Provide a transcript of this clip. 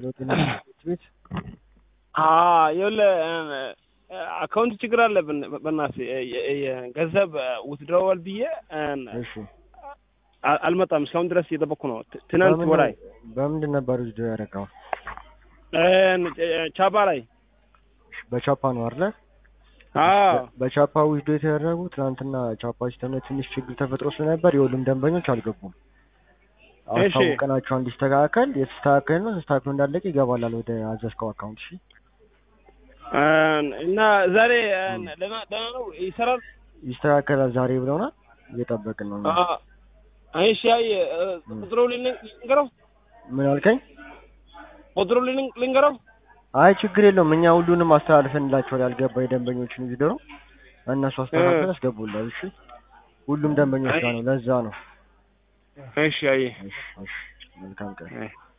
ስለሆነ ቤት ይኸውልህ አካውንት ችግር አለብን። በእናትህ ገንዘብ ውትድሮዋል ብዬ እሺ አ- አልመጣም። እስካሁን ድረስ እየጠበቅኩ ነው። ት- ትናንት በምን- ወላይ በምንድን ነበር ውስዶ ያደረገው? ቻባ ላይ በቻፓ ነው አይደለ? አዎ በቻፓ ውስዶ የተደረጉ ትናንትና ቻፓ ሲስተም ላይ ትንሽ ችግር ተፈጥሮ ስለነበር የሁሉም ደንበኞች አልገቡም። እሺ። አስታውቀናቸው እንዲስተካከል የተስተካከለ ነው ተስተካክሎ እንዳለቀ ይገባላል ወደ አዘዝከው አካውንት። እሺ እና ዛሬ ደህና ደህና ነው ይሰራል። ይስተካከላል ዛሬ ብለውናል። እየጠበቅን ነው። እኛ። አ- እሺ አይ ቁጥሩ ልንገ- ልንገረው ምን አልከኝ? ቁጥሩ ልንገ- ልንገረው አይ ችግር የለውም እኛ ሁሉንም አስተላልፈንላቸዋል። ያልገባ የደንበኞችን ቪዲዮ እነሱ አስተካክለን ያስገቡላል። እሺ ሁሉም ደንበኞች ጋር ነው። ለዛ ነው። እሺ አይ እሺ እሺ መልካም ቀን። አይ